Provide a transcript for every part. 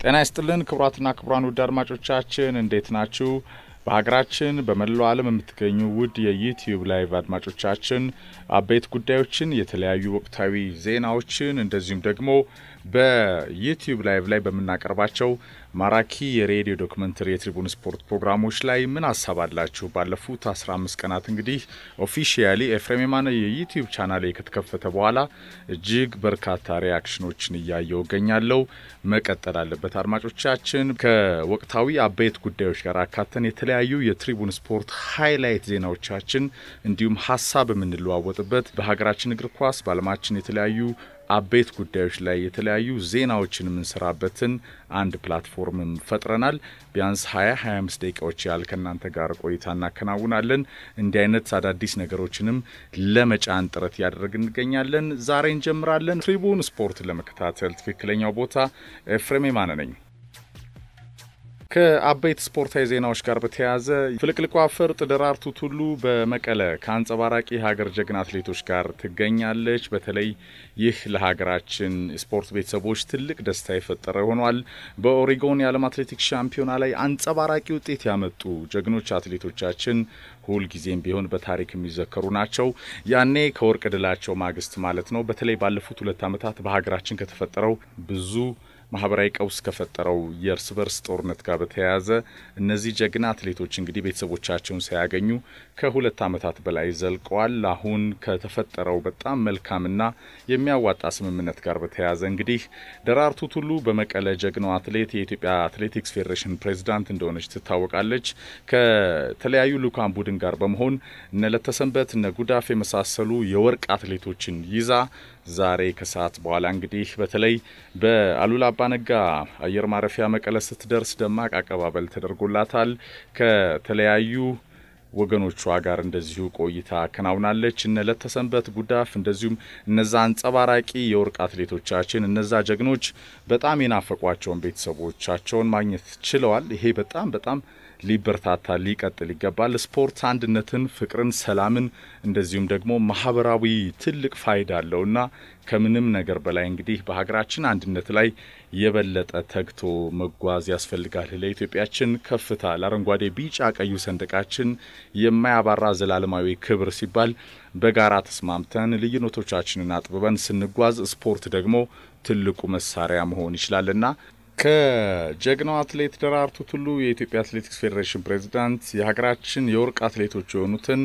ጤና ይስጥልን ክቡራትና ክቡራን ውድ አድማጮቻችን እንዴት ናችሁ? በሀገራችን በመላው ዓለም የምትገኙ ውድ የዩትዩብ ላይቭ አድማጮቻችን አበይት ጉዳዮችን፣ የተለያዩ ወቅታዊ ዜናዎችን እንደዚሁም ደግሞ በዩትዩብ ላይቭ ላይ በምናቀርባቸው ማራኪ የሬዲዮ ዶክመንተሪ የትሪቡን ስፖርት ፕሮግራሞች ላይ ምን ሀሳብ አላችሁ? ባለፉት 15 ቀናት እንግዲህ ኦፊሺያሊ ኤፍሬም የማነ የዩትዩብ ቻናሌ ከተከፈተ በኋላ እጅግ በርካታ ሪያክሽኖችን እያየው እገኛለሁ። መቀጠል አለበት። አድማጮቻችን ከወቅታዊ አበይት ጉዳዮች ጋር አካተን የተለያዩ የትሪቡን ስፖርት ሃይላይት ዜናዎቻችን እንዲሁም ሀሳብ የምንለዋወጥበት በሀገራችን እግር ኳስ በዓለማችን የተለያዩ አበይት ጉዳዮች ላይ የተለያዩ ዜናዎችን የምንሰራበትን አንድ ፕላትፎርምም ፈጥረናል። ቢያንስ 20 25 ደቂቃዎች ያህል ከእናንተ ጋር ቆይታ እናከናውናለን። እንዲህ አይነት አዳዲስ ነገሮችንም ለመጫን ጥረት እያደረግን እንገኛለን። ዛሬ እንጀምራለን። ትሪቡን ስፖርት ለመከታተል ትክክለኛው ቦታ ኤፍሬም የማነ ነኝ። ከአበይት ስፖርታዊ ዜናዎች ጋር በተያያዘ ፍልቅልቋ ፈርጥ ደራርቱ ቱሉ በመቀለ ከአንጸባራቂ የሀገር ጀግና አትሌቶች ጋር ትገኛለች። በተለይ ይህ ለሀገራችን ስፖርት ቤተሰቦች ትልቅ ደስታ የፈጠረ ሆኗል። በኦሪጎን የዓለም አትሌቲክስ ሻምፒዮና ላይ አንጸባራቂ ውጤት ያመጡ ጀግኖች አትሌቶቻችን ሁልጊዜም ቢሆን በታሪክ የሚዘከሩ ናቸው። ያኔ ከወርቅ ድላቸው ማግስት ማለት ነው። በተለይ ባለፉት ሁለት ዓመታት በሀገራችን ከተፈጠረው ብዙ ማህበራዊ ቀውስ ከፈጠረው የእርስ በርስ ጦርነት ጋር በተያያዘ እነዚህ ጀግና አትሌቶች እንግዲህ ቤተሰቦቻቸውን ሳያገኙ ከሁለት ዓመታት በላይ ዘልቀዋል። አሁን ከተፈጠረው በጣም መልካምና የሚያዋጣ ስምምነት ጋር በተያያዘ እንግዲህ ደራርቱ ቱሉ በመቀለ ጀግናው አትሌት የኢትዮጵያ አትሌቲክስ ፌዴሬሽን ፕሬዚዳንት እንደሆነች ትታወቃለች። ከተለያዩ ልኡካን ቡድን ጋር በመሆን እነ ለተሰንበት እነ ጉዳፍ የመሳሰሉ የወርቅ አትሌቶችን ይዛ ዛሬ ከሰዓት በኋላ እንግዲህ በተለይ በአሉላ አባነጋ አየር ማረፊያ መቀለ ስትደርስ ደማቅ አቀባበል ተደርጎላታል። ከተለያዩ ወገኖቿ ጋር እንደዚሁ ቆይታ አከናውናለች። እነ ለተሰንበት ጉዳፍ፣ እንደዚሁም እነዛ አንጸባራቂ የወርቅ አትሌቶቻችን እነዛ ጀግኖች በጣም የናፈቋቸውን ቤተሰቦቻቸውን ማግኘት ችለዋል። ይሄ በጣም በጣም ሊበረታታ ሊቀጥል ይገባል። ስፖርት አንድነትን፣ ፍቅርን፣ ሰላምን እንደዚሁም ደግሞ ማህበራዊ ትልቅ ፋይዳ አለውና ከምንም ነገር በላይ እንግዲህ በሀገራችን አንድነት ላይ የበለጠ ተግቶ መጓዝ ያስፈልጋል። ለኢትዮጵያችን ከፍታ ለአረንጓዴ ቢጫ ቀዩ ሰንደቃችን የማያባራ ዘላለማዊ ክብር ሲባል በጋራ ተስማምተን ልዩነቶቻችንን አጥብበን ስንጓዝ ስፖርት ደግሞ ትልቁ መሳሪያ መሆን ይችላልና ከጀግናው አትሌት ደራርቱ ቱሉ የኢትዮጵያ አትሌቲክስ ፌዴሬሽን ፕሬዚዳንት የሀገራችን የወርቅ አትሌቶች የሆኑትን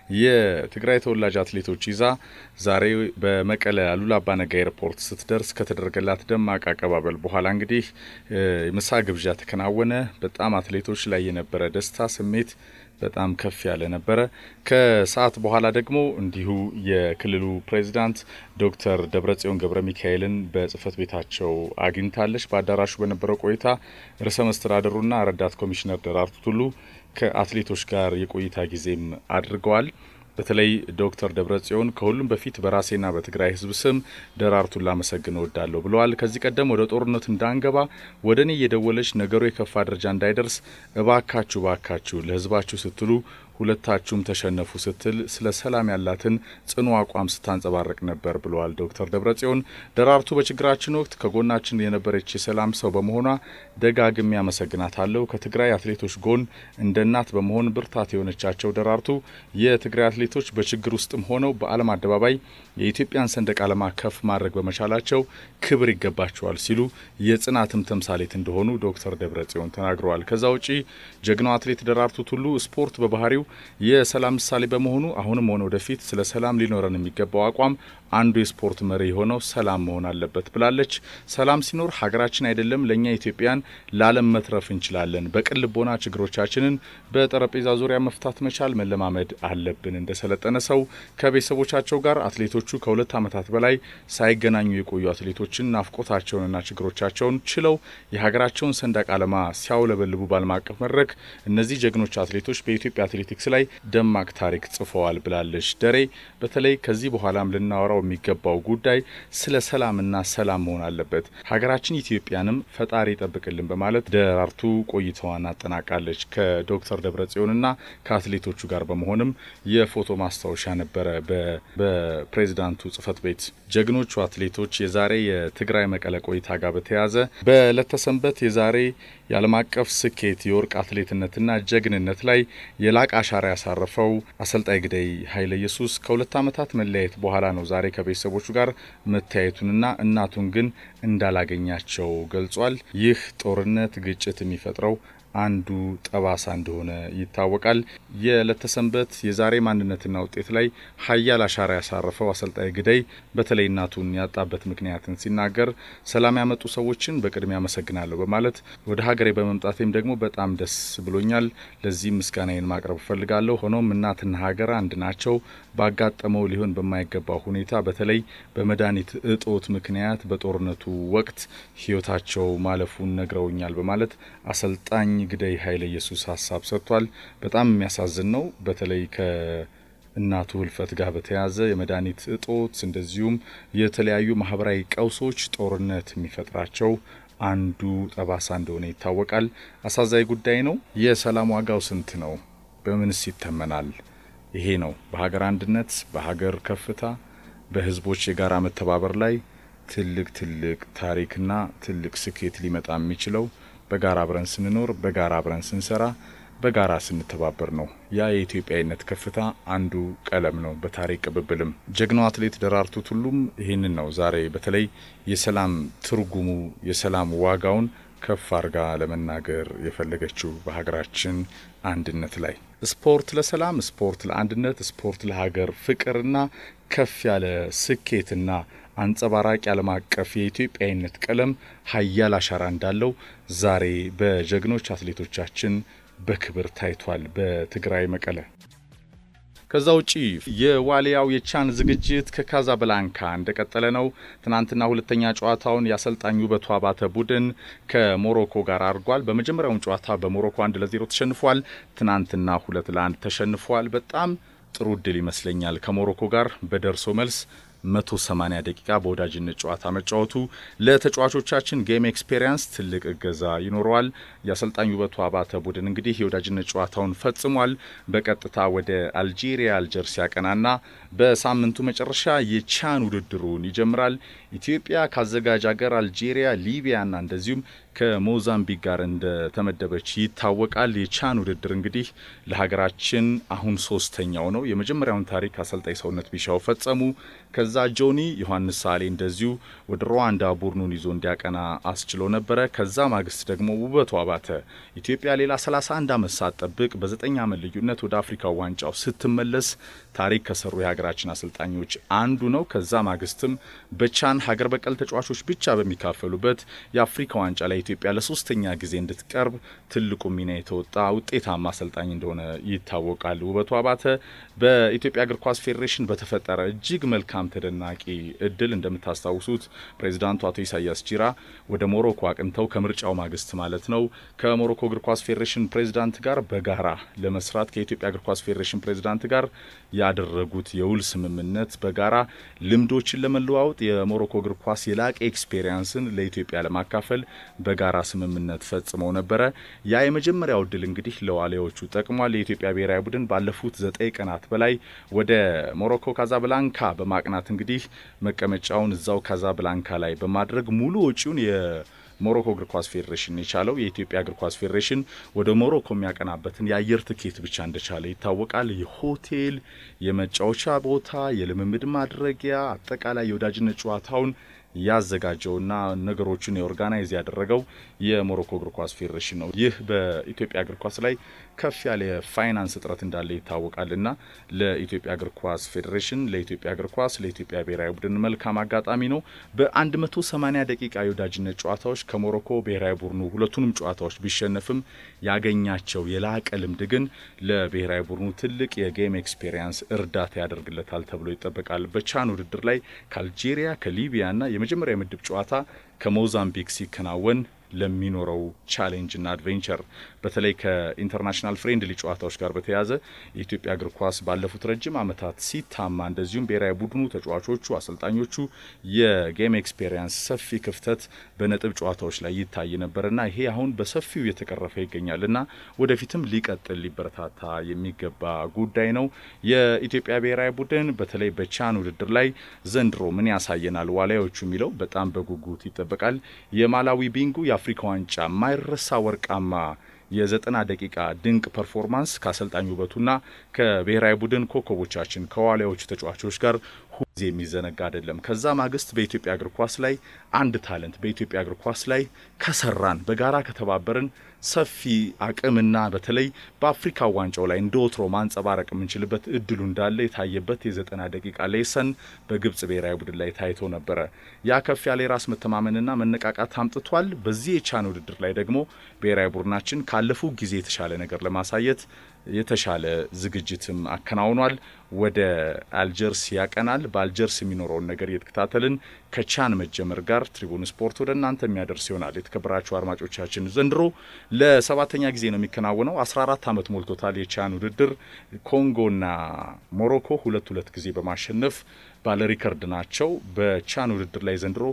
የትግራይ ተወላጅ አትሌቶች ይዛ ዛሬ በመቀለ አሉላ አባነጋ ኤርፖርት ስትደርስ ከተደረገላት ደማቅ አቀባበል በኋላ እንግዲህ የምሳ ግብዣ ተከናወነ። በጣም አትሌቶች ላይ የነበረ ደስታ ስሜት በጣም ከፍ ያለ ነበረ። ከሰዓት በኋላ ደግሞ እንዲሁ የክልሉ ፕሬዚዳንት ዶክተር ደብረጽዮን ገብረ ሚካኤልን በጽህፈት ቤታቸው አግኝታለች። በአዳራሹ በነበረው ቆይታ ርዕሰ መስተዳደሩና ረዳት ኮሚሽነር ደራርቱ ቱሉ ከአትሌቶች ጋር የቆይታ ጊዜም አድርገዋል። በተለይ ዶክተር ደብረጽዮን ከሁሉም በፊት በራሴና በትግራይ ሕዝብ ስም ደራርቱን ላመሰግን እወዳለሁ ብለዋል። ከዚህ ቀደም ወደ ጦርነት እንዳንገባ ወደ እኔ እየደወለች ነገሩ የከፋ ደረጃ እንዳይደርስ እባካችሁ እባካችሁ ለሕዝባችሁ ስትሉ ሁለታችሁም ተሸነፉ ስትል ስለ ሰላም ያላትን ጽኑ አቋም ስታንጸባረቅ ነበር ብለዋል ዶክተር ደብረጽዮን። ደራርቱ በችግራችን ወቅት ከጎናችን የነበረች የሰላም ሰው በመሆኗ ደጋግሜ አመሰግናታለሁ። ከትግራይ አትሌቶች ጎን እንደ እናት በመሆን ብርታት የሆነቻቸው ደራርቱ የትግራይ አትሌቶች በችግር ውስጥም ሆነው በዓለም አደባባይ የኢትዮጵያን ሰንደቅ ዓላማ ከፍ ማድረግ በመቻላቸው ክብር ይገባቸዋል ሲሉ የጽናትም ተምሳሌት እንደሆኑ ዶክተር ደብረጽዮን ተናግረዋል። ከዛ ውጪ ጀግናው አትሌት ደራርቱ ቱሉ ስፖርት በባህሪው የሰላም ምሳሌ በመሆኑ አሁንም ሆነ ወደፊት ስለ ሰላም ሊኖረን የሚገባው አቋም አንዱ የስፖርት መሪ የሆነው ሰላም መሆን አለበት ብላለች። ሰላም ሲኖር ሀገራችን አይደለም ለእኛ ኢትዮጵያን ለዓለም መትረፍ እንችላለን። በቅን ልቦና ችግሮቻችንን በጠረጴዛ ዙሪያ መፍታት መቻል መለማመድ አለብን። እንደሰለጠነ ሰው ከቤተሰቦቻቸው ጋር አትሌቶቹ ከሁለት ዓመታት በላይ ሳይገናኙ የቆዩ አትሌቶችን ናፍቆታቸውንና ችግሮቻቸውን ችለው የሀገራቸውን ሰንደቅ ዓላማ ሲያውለበልቡ በዓለም አቀፍ መድረክ እነዚህ ጀግኖች አትሌቶች በኢትዮጵያ አትሌቲክስ አትሌቲክስ ላይ ደማቅ ታሪክ ጽፈዋል ብላለች ደሬ። በተለይ ከዚህ በኋላም ልናወራው የሚገባው ጉዳይ ስለ ሰላምና ሰላም መሆን አለበት፣ ሀገራችን ኢትዮጵያንም ፈጣሪ ይጠብቅልን በማለት ደራርቱ ቆይታዋን አጠናቃለች። ከዶክተር ደብረጽዮንና ከአትሌቶቹ ጋር በመሆንም የፎቶ ማስታወሻ ነበረ በፕሬዚዳንቱ ጽህፈት ቤት። ጀግኖቹ አትሌቶች የዛሬ የትግራይ መቀለ ቆይታ ጋር በተያያዘ በዕለተሰንበት የዛሬ የዓለም አቀፍ ስኬት የወርቅ አትሌትነትና ጀግንነት ላይ የላቅ አሻራ ያሳረፈው አሰልጣኝ ግደይ ኃይለ ኢየሱስ ከሁለት ዓመታት መለያየት በኋላ ነው ዛሬ ከቤተሰቦቹ ጋር መተያየቱንና እናቱን ግን እንዳላገኛቸው ገልጿል። ይህ ጦርነት፣ ግጭት የሚፈጥረው አንዱ ጠባሳ እንደሆነ ይታወቃል። የዕለተሰንበት የዛሬ ማንነትና ውጤት ላይ ሀያል አሻራ ያሳረፈው አሰልጣኝ ግደይ በተለይ እናቱን ያጣበት ምክንያትን ሲናገር ሰላም ያመጡ ሰዎችን በቅድሚያ አመሰግናለሁ በማለት ወደ ሀገሬ በመምጣቴም ደግሞ በጣም ደስ ብሎኛል። ለዚህም ምስጋናዬን ማቅረብ እፈልጋለሁ። ሆኖም እናትና ሀገር አንድ ናቸው። ባጋጠመው ሊሆን በማይገባው ሁኔታ በተለይ በመድኃኒት እጦት ምክንያት በጦርነቱ ወቅት ሕይወታቸው ማለፉን ነግረውኛል በማለት አሰልጣኝ ግደይ ኃይለ ኢየሱስ ሀሳብ ሰጥቷል። በጣም የሚያሳዝን ነው። በተለይ ከእናቱ ህልፈት ጋር በተያያዘ የመድኃኒት እጦት እንደዚሁም የተለያዩ ማህበራዊ ቀውሶች ጦርነት የሚፈጥራቸው አንዱ ጠባሳ እንደሆነ ይታወቃል። አሳዛኝ ጉዳይ ነው። የሰላም ዋጋው ስንት ነው? በምንስ ይተመናል? ይሄ ነው በሀገር አንድነት፣ በሀገር ከፍታ፣ በህዝቦች የጋራ መተባበር ላይ ትልቅ ትልቅ ታሪክና ትልቅ ስኬት ሊመጣ የሚችለው በጋራ አብረን ስንኖር፣ በጋራ አብረን ስንሰራ፣ በጋራ ስንተባበር ነው። ያ የኢትዮጵያዊነት ከፍታ አንዱ ቀለም ነው። በታሪክ ቅብብልም ጀግናው አትሌት ደራርቱ ቱሉም ይህንን ነው ዛሬ በተለይ የሰላም ትርጉሙ የሰላም ዋጋውን ከፍ አርጋ ለመናገር የፈለገችው በሀገራችን አንድነት ላይ ስፖርት ለሰላም፣ ስፖርት ለአንድነት፣ ስፖርት ለሀገር ፍቅርና ከፍ ያለ ስኬትና አንጸባራቂ ዓለም አቀፍ የኢትዮጵያዊነት ቀለም ሀያል አሻራ እንዳለው ዛሬ በጀግኖች አትሌቶቻችን በክብር ታይቷል በትግራይ መቀለ። ከዛ ውጪ የዋሊያው የቻን ዝግጅት ከካዛብላንካ እንደቀጠለ ነው። ትናንትና ሁለተኛ ጨዋታውን የአሰልጣኝ ውበቱ አባተ ቡድን ከሞሮኮ ጋር አድርጓል። በመጀመሪያውም ጨዋታ በሞሮኮ አንድ ለዜሮ ተሸንፏል። ትናንትና ሁለት ለአንድ ተሸንፏል። በጣም ጥሩ እድል ይመስለኛል ከሞሮኮ ጋር በደርሶ መልስ 180 ደቂቃ በወዳጅነት ጨዋታ መጫወቱ ለተጫዋቾቻችን ጌም ኤክስፔሪንስ ትልቅ እገዛ ይኖረዋል። የአሰልጣኝ ውበቱ አባተ ቡድን እንግዲህ የወዳጅነት ጨዋታውን ፈጽሟል። በቀጥታ ወደ አልጄሪያ አልጀርስ ያቀናና በሳምንቱ መጨረሻ የቻን ውድድሩን ይጀምራል። ኢትዮጵያ ካዘጋጅ ሀገር አልጄሪያ፣ ሊቢያና እንደዚሁም ከሞዛምቢክ ጋር እንደተመደበች ይታወቃል። የቻን ውድድር እንግዲህ ለሀገራችን አሁን ሶስተኛው ነው። የመጀመሪያውን ታሪክ አሰልጣኝ ሰውነት ቢሻው ፈጸሙ። ከዛ ጆኒ ዮሐንስ ሳሌ እንደዚሁ ወደ ሩዋንዳ ቡድኑን ይዞ እንዲያቀና አስችሎ ነበረ። ከዛ ማግስት ደግሞ ውበቱ አባተ ኢትዮጵያ ሌላ 31 ዓመት ሳትጠብቅ በዘጠኝ ዓመት ልዩነት ወደ አፍሪካ ዋንጫው ስትመለስ ታሪክ ከሰሩ የሀገራችን አሰልጣኞች አንዱ ነው። ከዛ ማግስትም በቻን ሀገር በቀል ተጫዋቾች ብቻ በሚካፈሉበት የአፍሪካ ዋንጫ ላይ ኢትዮጵያ ለሶስተኛ ጊዜ እንድትቀርብ ትልቁ ሚና የተወጣ ውጤታማ አሰልጣኝ እንደሆነ ይታወቃል። ውበቱ አባተ በኢትዮጵያ እግር ኳስ ፌዴሬሽን በተፈጠረ እጅግ መልካም ተደናቂ እድል እንደምታስታውሱት ፕሬዚዳንቱ አቶ ኢሳያስ ጂራ ወደ ሞሮኮ አቅንተው ከምርጫው ማግስት ማለት ነው ከሞሮኮ እግር ኳስ ፌዴሬሽን ፕሬዚዳንት ጋር በጋራ ለመስራት ከኢትዮጵያ እግር ኳስ ፌዴሬሽን ፕሬዚዳንት ጋር ያደረጉት የውል ስምምነት በጋራ ልምዶችን ለመለዋወጥ የሞሮኮ እግር ኳስ የላቀ ኤክስፔሪንስን ለኢትዮጵያ ለማካፈል በጋራ ስምምነት ፈጽመው ነበረ። ያ የመጀመሪያው እድል እንግዲህ ለዋሊያዎቹ ጠቅሟል። የኢትዮጵያ ብሔራዊ ቡድን ባለፉት ዘጠኝ ቀናት በላይ ወደ ሞሮኮ ካዛብላንካ በማቅናት እንግዲህ መቀመጫውን እዛው ካዛብላንካ ላይ በማድረግ ሙሉ ወጪውን ሞሮኮ እግር ኳስ ፌዴሬሽን የቻለው የኢትዮጵያ እግር ኳስ ፌዴሬሽን ወደ ሞሮኮ የሚያቀናበትን የአየር ትኬት ብቻ እንደቻለ ይታወቃል። የሆቴል፣ የመጫወቻ ቦታ፣ የልምምድ ማድረጊያ አጠቃላይ የወዳጅነት ጨዋታውን ያዘጋጀውና ነገሮችን የኦርጋናይዝ ያደረገው የሞሮኮ እግር ኳስ ፌዴሬሽን ነው። ይህ በኢትዮጵያ እግር ኳስ ላይ ከፍ ያለ የፋይናንስ እጥረት እንዳለ ይታወቃልና ለኢትዮጵያ እግር ኳስ ፌዴሬሽን፣ ለኢትዮጵያ እግር ኳስ፣ ለኢትዮጵያ ብሔራዊ ቡድን መልካም አጋጣሚ ነው። በ180 ደቂቃ የወዳጅነት ጨዋታዎች ከሞሮኮ ብሔራዊ ቡድኑ ሁለቱንም ጨዋታዎች ቢሸነፍም ያገኛቸው የላቀ ልምድ ግን ለብሔራዊ ቡድኑ ትልቅ የጌም ኤክስፔሪንስ እርዳታ ያደርግለታል ተብሎ ይጠበቃል። በቻን ውድድር ላይ ከአልጄሪያ ከሊቢያና የመጀመሪያ የምድብ ጨዋታ ከሞዛምቢክ ሲከናወን ለሚኖረው ቻሌንጅና አድቬንቸር በተለይ ከኢንተርናሽናል ፍሬንድሊ ጨዋታዎች ጋር በተያያዘ የኢትዮጵያ እግር ኳስ ባለፉት ረጅም ዓመታት ሲታማ እንደዚሁም ብሔራዊ ቡድኑ ተጫዋቾቹ፣ አሰልጣኞቹ የጌም ኤክስፔሪንስ ሰፊ ክፍተት በነጥብ ጨዋታዎች ላይ ይታይ ነበርና ይሄ አሁን በሰፊው እየተቀረፈ ይገኛልና ወደፊትም ሊቀጥል ሊበረታታ የሚገባ ጉዳይ ነው። የኢትዮጵያ ብሔራዊ ቡድን በተለይ በቻን ውድድር ላይ ዘንድሮ ምን ያሳየናል ዋሊያዎቹ የሚለው በጣም በጉጉት ይጠበቃል። የማላዊ ቢንጉ የአፍሪካ ዋንጫ ማይረሳ ወርቃማ የዘጠና ደቂቃ ድንቅ ፐርፎርማንስ ከአሰልጣኝ ውበቱና ከብሔራዊ ቡድን ኮከቦቻችን ከዋሊያዎቹ ተጫዋቾች ጋር ሁዜ የሚዘነጋ አይደለም። ከዛ ማግስት በኢትዮጵያ እግር ኳስ ላይ አንድ ታለንት በኢትዮጵያ እግር ኳስ ላይ ከሰራን በጋራ ከተባበርን ሰፊ አቅምና በተለይ በአፍሪካ ዋንጫው ላይ እንደ ወትሮ ማንጸባረቅ የምንችልበት እድሉ እንዳለ የታየበት የዘጠና ደቂቃ ሌሰን በግብጽ ብሔራዊ ቡድን ላይ ታይቶ ነበረ። ያ ከፍ ያለ የራስ መተማመንና መነቃቃት አምጥቷል። በዚህ የቻን ውድድር ላይ ደግሞ ብሔራዊ ቡድናችን ካለፉ ጊዜ የተሻለ ነገር ለማሳየት የተሻለ ዝግጅትም አከናውኗል። ወደ አልጀርስ ያቀናል። በአልጀርስ የሚኖረውን ነገር እየተከታተልን ከቻን መጀመር ጋር ትሪቡን ስፖርት ወደ እናንተ የሚያደርስ ይሆናል። የተከበራችሁ አድማጮቻችን ዘንድሮ ለሰባተኛ ጊዜ ነው የሚከናወነው። 14 ዓመት ሞልቶታል የቻን ውድድር። ኮንጎና ሞሮኮ ሁለት ሁለት ጊዜ በማሸነፍ ባለ ሪከርድ ናቸው። በቻን ውድድር ላይ ዘንድሮ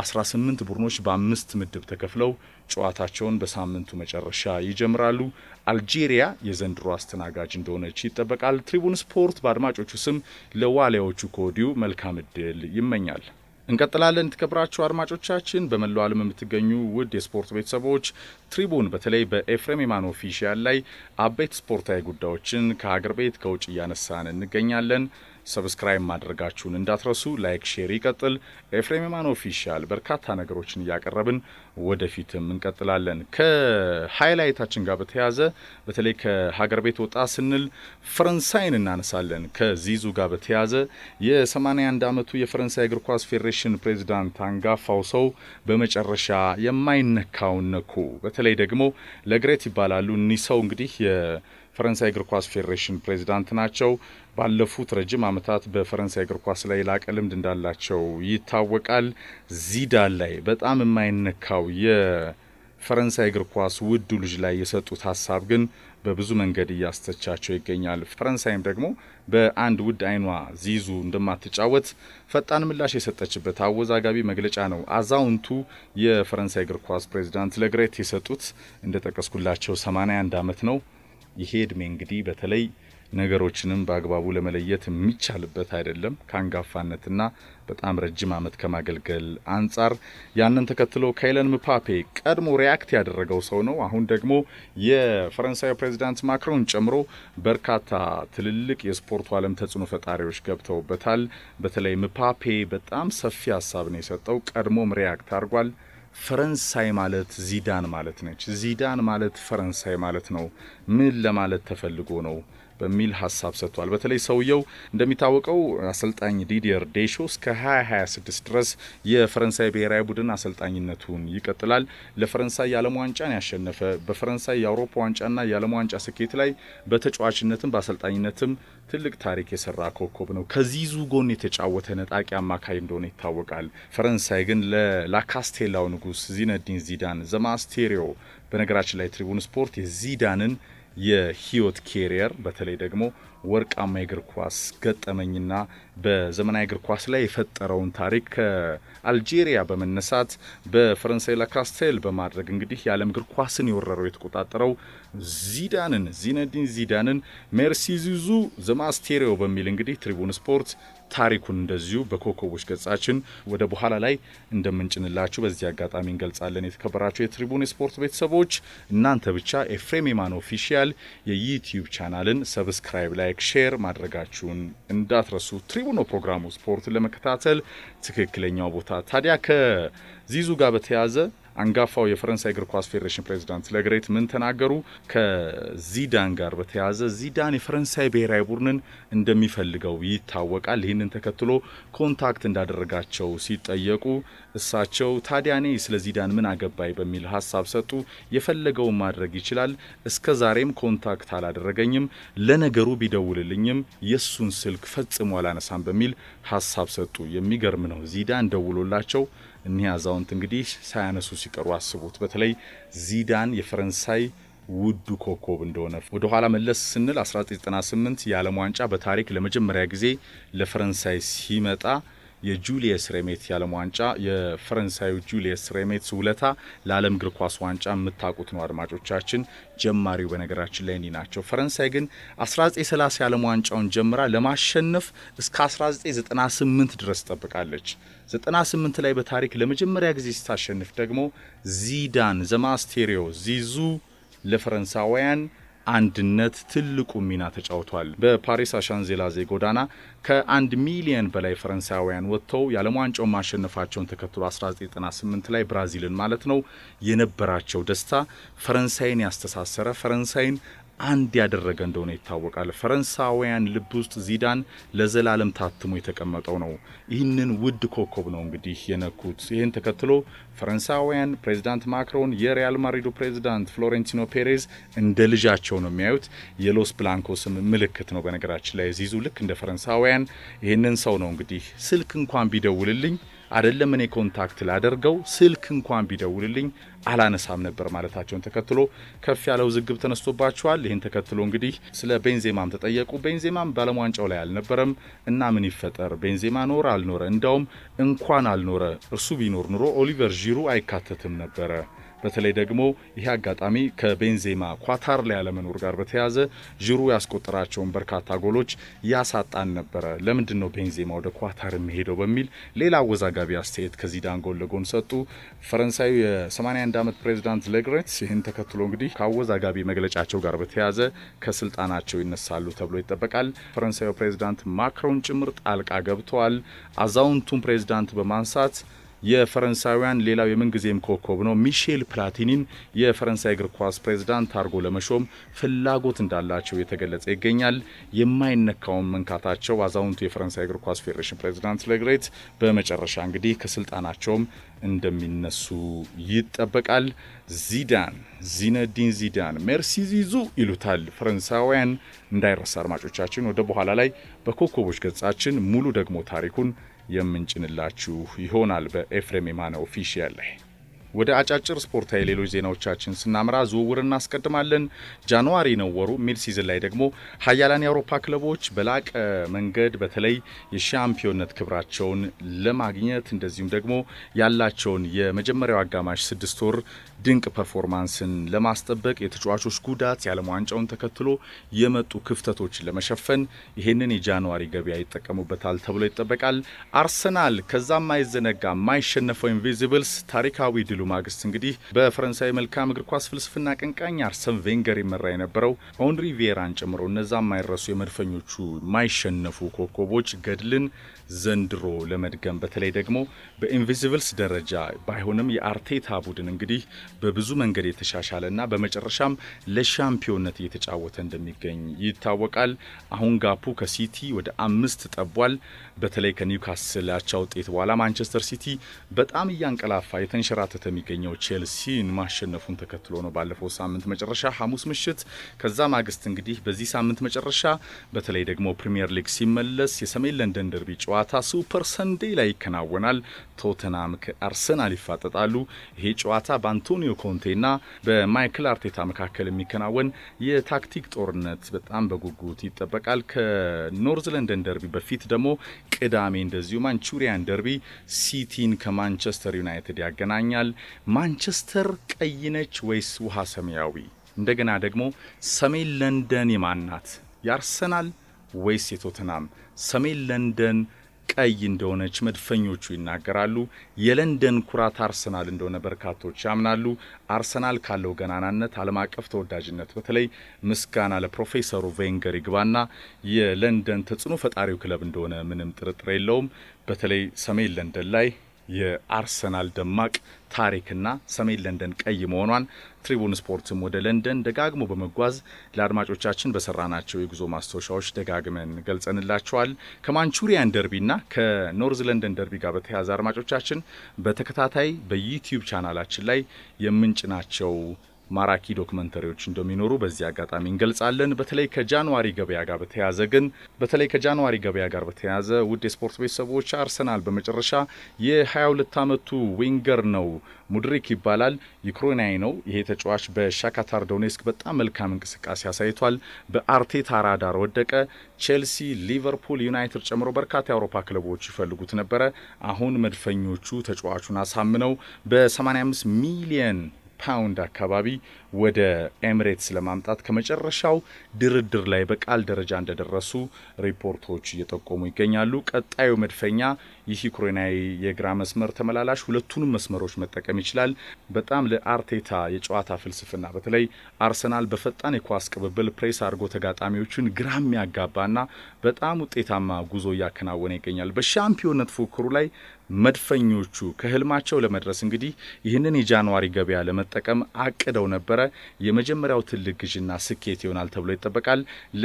18 ቡድኖች በአምስት ምድብ ተከፍለው ጨዋታቸውን በሳምንቱ መጨረሻ ይጀምራሉ። አልጄሪያ የዘንድሮ አስተናጋጅ እንደሆነች ይጠበቃል። ትሪቡን ስፖርት በአድማጮቹ ስም ለዋሊያዎቹ ከወዲሁ መልካም እድል ይመኛል። እንቀጥላለን። የተከበራችሁ አድማጮቻችን በመላው ዓለም የምትገኙ ውድ የስፖርት ቤተሰቦች ትሪቡን በተለይ በኤፍሬም የማን ኦፊሻል ላይ አበይት ስፖርታዊ ጉዳዮችን ከሀገር ቤት ከውጭ እያነሳን እንገኛለን። ሰብስክራይብ ማድረጋችሁን እንዳትረሱ። ላይክ፣ ሼር ይቀጥል። ኤፍሬም የማን ኦፊሻል በርካታ ነገሮችን እያቀረብን ወደፊትም እንቀጥላለን። ከሀይላይታችን ጋር በተያያዘ በተለይ ከሀገር ቤት ወጣ ስንል ፈረንሳይን እናነሳለን። ከዚዙ ጋር በተያያዘ የ81 ዓመቱ የፈረንሳይ እግር ኳስ ፌዴሬሽን ፕሬዚዳንት አንጋፋው ሰው በመጨረሻ የማይነካውን ነኩ። በተለይ ደግሞ ለግሬት ይባላሉ እኒህ ሰው እንግዲህ ፈረንሳይ እግር ኳስ ፌዴሬሽን ፕሬዚዳንት ናቸው። ባለፉት ረጅም ዓመታት በፈረንሳይ እግር ኳስ ላይ ላቀ ልምድ እንዳላቸው ይታወቃል። ዚዳን ላይ በጣም የማይነካው የፈረንሳይ እግር ኳስ ውዱ ልጅ ላይ የሰጡት ሀሳብ ግን በብዙ መንገድ እያስተቻቸው ይገኛል። ፈረንሳይም ደግሞ በአንድ ውድ አይኗ ዚዙ እንደማትጫወት ፈጣን ምላሽ የሰጠችበት አወዛጋቢ መግለጫ ነው። አዛውንቱ የፈረንሳይ እግር ኳስ ፕሬዚዳንት ለግሬት የሰጡት እንደጠቀስኩላቸው 81 ዓመት ነው። ይሄ እድሜ እንግዲህ በተለይ ነገሮችንም በአግባቡ ለመለየት የሚቻልበት አይደለም። ከአንጋፋነትና በጣም ረጅም ዓመት ከማገልገል አንጻር ያንን ተከትሎ ካይለን ምፓፔ ቀድሞ ሪያክት ያደረገው ሰው ነው። አሁን ደግሞ የፈረንሳዩ ፕሬዚዳንት ማክሮን ጨምሮ በርካታ ትልልቅ የስፖርቱ ዓለም ተጽዕኖ ፈጣሪዎች ገብተውበታል። በተለይ ምፓፔ በጣም ሰፊ ሀሳብ ነው የሰጠው። ቀድሞም ሪያክት አድርጓል። ፈረንሳይ ማለት ዚዳን ማለት ነች። ዚዳን ማለት ፈረንሳይ ማለት ነው። ምን ለማለት ተፈልጎ ነው በሚል ሀሳብ ሰጥቷል። በተለይ ሰውየው እንደሚታወቀው አሰልጣኝ ዲዲየር ዴሾ እስከ 2026 ድረስ የፈረንሳይ ብሔራዊ ቡድን አሰልጣኝነቱን ይቀጥላል። ለፈረንሳይ የዓለም ዋንጫን ያሸነፈ በፈረንሳይ የአውሮፓ ዋንጫና የዓለም ዋንጫ ስኬት ላይ በተጫዋችነትም በአሰልጣኝነትም ትልቅ ታሪክ የሰራ ኮከብ ነው። ከዚዙ ጎን የተጫወተ ነጣቂ አማካይ እንደሆነ ይታወቃል። ፈረንሳይ ግን ለላካስቴላው ንጉስ ዚነዲን ዚዳን ዘማስቴሪዮ በነገራችን ላይ ትሪቡን ስፖርት የዚዳንን የህይወት ኬሪየር በተለይ ደግሞ ወርቃማ የእግር ኳስ ገጠመኝና በዘመናዊ እግር ኳስ ላይ የፈጠረውን ታሪክ ከአልጄሪያ በመነሳት በፈረንሳይ ላካስቴል በማድረግ እንግዲህ የዓለም እግር ኳስን የወረረው የተቆጣጠረው ዚዳንን ዚነዲን ዚዳንን ሜርሲ ዚዙ ዘማስቴሪዮ በሚል እንግዲህ ትሪቡን ስፖርት ታሪኩን እንደዚሁ በኮከቦች ገጻችን ወደ በኋላ ላይ እንደምንጭንላችሁ በዚህ አጋጣሚ እንገልጻለን። የተከበራችሁ የትሪቡን የስፖርት ቤተሰቦች እናንተ ብቻ ኤፍሬም የማን ኦፊሻል የዩቲዩብ ቻናልን ሰብስክራይብ፣ ላይክ፣ ሼር ማድረጋችሁን እንዳትረሱ። ትሪቡኖ ፕሮግራሙ ስፖርትን ለመከታተል ትክክለኛው ቦታ ታዲያ ከዚዙ ጋር በተያያዘ አንጋፋው የፈረንሳይ እግር ኳስ ፌዴሬሽን ፕሬዚዳንት ለግሬት ምን ተናገሩ? ከዚዳን ጋር በተያያዘ ዚዳን የፈረንሳይ ብሔራዊ ቡድንን እንደሚፈልገው ይታወቃል። ይህንን ተከትሎ ኮንታክት እንዳደረጋቸው ሲጠየቁ እሳቸው ታዲያ እኔ ስለ ዚዳን ምን አገባይ በሚል ሀሳብ ሰጡ። የፈለገውን ማድረግ ይችላል። እስከ ዛሬም ኮንታክት አላደረገኝም። ለነገሩ ቢደውልልኝም የእሱን ስልክ ፈጽሞ አላነሳም በሚል ሀሳብ ሰጡ። የሚገርም ነው። ዚዳን ደውሎላቸው እኒህ አዛውንት እንግዲህ ሳያነሱ ሲቀሩ አስቡት። በተለይ ዚዳን የፈረንሳይ ውዱ ኮከብ እንደሆነ ወደ ኋላ መለስ ስንል 1998 የዓለም ዋንጫ በታሪክ ለመጀመሪያ ጊዜ ለፈረንሳይ ሲመጣ የጁሊየስ ሬሜት የዓለም ዋንጫ የፈረንሳዩ ጁሊየስ ሬሜት ውለታ ለዓለም እግር ኳስ ዋንጫ የምታውቁት ነው አድማጮቻችን። ጀማሪው በነገራችን ላይ እኒ ናቸው። ፈረንሳይ ግን 1930 የዓለም ዋንጫውን ጀምራ ለማሸነፍ እስከ 1998 ድረስ ጠብቃለች። 98 ላይ በታሪክ ለመጀመሪያ ጊዜ ስታሸንፍ ደግሞ ዚዳን ዘማስቴሪዮ ዚዙ ለፈረንሳውያን አንድነት ትልቁ ሚና ተጫውቷል። በፓሪስ አሻንዜላዜ ጎዳና ከአንድ ሚሊየን በላይ ፈረንሳውያን ወጥተው የዓለም ዋንጫውን ማሸነፋቸውን ተከትሎ 1998 ላይ ብራዚልን ማለት ነው የነበራቸው ደስታ ፈረንሳይን ያስተሳሰረ ፈረንሳይን አንድ ያደረገ እንደሆነ ይታወቃል። ፈረንሳውያን ልብ ውስጥ ዚዳን ለዘላለም ታትሞ የተቀመጠው ነው። ይህንን ውድ ኮከብ ነው እንግዲህ የነኩት። ይህን ተከትሎ ፈረንሳውያን ፕሬዚዳንት ማክሮን የሪያል ማድሪዱ ፕሬዚዳንት ፍሎሬንቲኖ ፔሬዝ እንደ ልጃቸው ነው የሚያዩት። የሎስ ብላንኮስም ምልክት ነው። በነገራችን ላይ ዚዙ ልክ እንደ ፈረንሳውያን ይህንን ሰው ነው እንግዲህ ስልክ እንኳን ቢደውልልኝ አይደለም እኔ ኮንታክት ላደርገው ስልክ እንኳን ቢደውልልኝ አላነሳም ነበር ማለታቸውን ተከትሎ ከፍ ያለ ውዝግብ ተነስቶባቸዋል። ይህን ተከትሎ እንግዲህ ስለ ቤንዜማም ተጠየቁ። ቤንዜማም በዓለም ዋንጫው ላይ አልነበረም እና ምን ይፈጠር ቤንዜማ ኖረ አልኖረ፣ እንዳውም እንኳን አልኖረ እርሱ ቢኖር ኑሮ ኦሊቨር ዢሩ አይካተትም ነበረ። በተለይ ደግሞ ይህ አጋጣሚ ከቤንዜማ ኳታር ላይ ያለመኖር ጋር በተያያዘ ዥሩ ያስቆጠራቸውን በርካታ ጎሎች ያሳጣን ነበረ። ለምንድን ነው ቤንዜማ ወደ ኳታር የሚሄደው በሚል ሌላ አወዛጋቢ አስተያየት ከዚዳን ጎን ለጎን ሰጡ። ፈረንሳዩ የ81 ዓመት ፕሬዚዳንት ሌግሬት ይህን ተከትሎ እንግዲህ ከአወዛጋቢ መግለጫቸው ጋር በተያያዘ ከስልጣናቸው ይነሳሉ ተብሎ ይጠበቃል። ፈረንሳዩ ፕሬዚዳንት ማክሮን ጭምር ጣልቃ ገብተዋል። አዛውንቱን ፕሬዚዳንት በማንሳት የፈረንሳውያን ሌላው የምንጊዜም ኮከብ ነው ሚሼል ፕላቲኒን የፈረንሳይ እግር ኳስ ፕሬዝዳንት አድርጎ ለመሾም ፍላጎት እንዳላቸው የተገለጸ ይገኛል። የማይነካውን መንካታቸው አዛውንቱ የፈረንሳይ እግር ኳስ ፌዴሬሽን ፕሬዝዳንት ለግሬት በመጨረሻ እንግዲህ ከስልጣናቸውም እንደሚነሱ ይጠበቃል። ዚዳን ዚነዲን ዚዳን ሜርሲ ዚዙ ይሉታል ፈረንሳውያን። እንዳይረሳ አድማጮቻችን፣ ወደ በኋላ ላይ በኮከቦች ገጻችን ሙሉ ደግሞ ታሪኩን የምንጭንላችሁ ይሆናል በኤፍሬም የማነ ኦፊሻል ላይ። ወደ አጫጭር ስፖርታዊ ሌሎች ዜናዎቻችን ስናምራ ዝውውር እናስቀድማለን። ጃንዋሪ ነው ወሩ ሚድ ሲዝን ላይ ደግሞ ሀያላን የአውሮፓ ክለቦች በላቀ መንገድ በተለይ የሻምፒዮንነት ክብራቸውን ለማግኘት እንደዚሁም ደግሞ ያላቸውን የመጀመሪያው አጋማሽ ስድስት ወር ድንቅ ፐርፎርማንስን ለማስጠበቅ የተጫዋቾች ጉዳት፣ የዓለም ዋንጫውን ተከትሎ የመጡ ክፍተቶችን ለመሸፈን ይህንን የጃንዋሪ ገበያ ይጠቀሙበታል ተብሎ ይጠበቃል። አርሰናል ከዛም ማይዘነጋ የማይሸነፈው ኢንቪዚብልስ ታሪካዊ ድሉ ማግስት እንግዲህ በፈረንሳይ መልካም እግር ኳስ ፍልስፍና አቀንቃኝ አርሰን ቬንገር ይመራ የነበረው ኦንሪ ቪዬራን ጨምሮ እነዛ የማይረሱ የመድፈኞቹ የማይሸነፉ ኮከቦች ገድልን ዘንድሮ ለመድገም በተለይ ደግሞ በኢንቪዚብልስ ደረጃ ባይሆንም የአርቴታ ቡድን እንግዲህ በብዙ መንገድ የተሻሻለና በመጨረሻም ለሻምፒዮንነት እየተጫወተ እንደሚገኝ ይታወቃል። አሁን ጋፑ ከሲቲ ወደ አምስት ጠቧል። በተለይ ከኒውካስል አቻ ውጤት በኋላ ማንቸስተር ሲቲ በጣም እያንቀላፋ የተንሸራተተ የሚገኘው ቼልሲን ማሸነፉን ተከትሎ ነው ባለፈው ሳምንት መጨረሻ ሐሙስ ምሽት። ከዛ ማግስት እንግዲህ በዚህ ሳምንት መጨረሻ በተለይ ደግሞ ፕሪምየር ሊግ ሲመለስ የሰሜን ለንደን ደርቢ ጨዋታ ሱፐር ሰንዴ ላይ ይከናወናል። ቶተናም ከአርሰናል ይፋጠጣሉ። ይሄ ጨዋታ በአንቶኒዮ ኮንቴና በማይክል አርቴታ መካከል የሚከናወን የታክቲክ ጦርነት በጣም በጉጉት ይጠበቃል። ከኖርዝ ለንደን ደርቢ በፊት ደግሞ ቅዳሜ እንደዚሁ ማንቹሪያን ደርቢ ሲቲን ከማንቸስተር ዩናይትድ ያገናኛል። ማንቸስተር ቀይ ነች ወይስ ውሃ ሰማያዊ? እንደገና ደግሞ ሰሜን ለንደን የማናት? የአርሰናል ወይስ የቶተናም? ሰሜን ለንደን ቀይ እንደሆነች መድፈኞቹ ይናገራሉ። የለንደን ኩራት አርሰናል እንደሆነ በርካቶች ያምናሉ። አርሰናል ካለው ገናናነት፣ ዓለም አቀፍ ተወዳጅነት በተለይ ምስጋና ለፕሮፌሰሩ ቬንገር ይግባና የለንደን ተጽዕኖ ፈጣሪው ክለብ እንደሆነ ምንም ጥርጥር የለውም። በተለይ ሰሜን ለንደን ላይ የአርሰናል ደማቅ ታሪክና ሰሜን ለንደን ቀይ መሆኗን ትሪቡን ስፖርትም ወደ ለንደን ደጋግሞ በመጓዝ ለአድማጮቻችን በሰራናቸው የጉዞ ማስታወሻዎች ደጋግመን ገልጸንላቸዋል። ከማንቹሪያን ደርቢና ከኖርዝ ለንደን ደርቢ ጋር በተያያዘ አድማጮቻችን በተከታታይ በዩቲዩብ ቻናላችን ላይ የምንጭናቸው ማራኪ ዶክመንተሪዎች እንደሚኖሩ በዚህ አጋጣሚ እንገልጻለን። በተለይ ከጃንዋሪ ገበያ ጋር በተያያዘ ግን በተለይ ከጃንዋሪ ገበያ ጋር በተያያዘ ውድ የስፖርት ቤተሰቦች አርሰናል በመጨረሻ የ22 ዓመቱ ዊንገር ነው ሙድሪክ ይባላል። ዩክሬናዊ ነው። ይሄ ተጫዋች በሻካታር ዶኔስክ በጣም መልካም እንቅስቃሴ አሳይቷል። በአርቴታ ራዳር ወደቀ። ቼልሲ፣ ሊቨርፑል፣ ዩናይትድ ጨምሮ በርካታ የአውሮፓ ክለቦች ይፈልጉት ነበረ። አሁን መድፈኞቹ ተጫዋቹን አሳምነው በ85 ሚሊየን ፓውንድ አካባቢ ወደ ኤሚሬትስ ለማምጣት ከመጨረሻው ድርድር ላይ በቃል ደረጃ እንደደረሱ ሪፖርቶች እየጠቆሙ ይገኛሉ። ቀጣዩ መድፈኛ ይህ ዩክሬናዊ የግራ መስመር ተመላላሽ ሁለቱንም መስመሮች መጠቀም ይችላል። በጣም ለአርቴታ የጨዋታ ፍልስፍና በተለይ አርሰናል በፈጣን የኳስ ቅብብል ፕሬስ አድርጎ ተጋጣሚዎችን ግራ የሚያጋባና በጣም ውጤታማ ጉዞ እያከናወነ ይገኛል። በሻምፒዮንነት ፉክክሩ ላይ መድፈኞቹ ከህልማቸው ለመድረስ እንግዲህ ይህንን የጃንዋሪ ገበያ ለመጠቀም አቅደው ነበረ። የመጀመሪያው ትልቅ ግዥና ስኬት ይሆናል ተብሎ ይጠበቃል።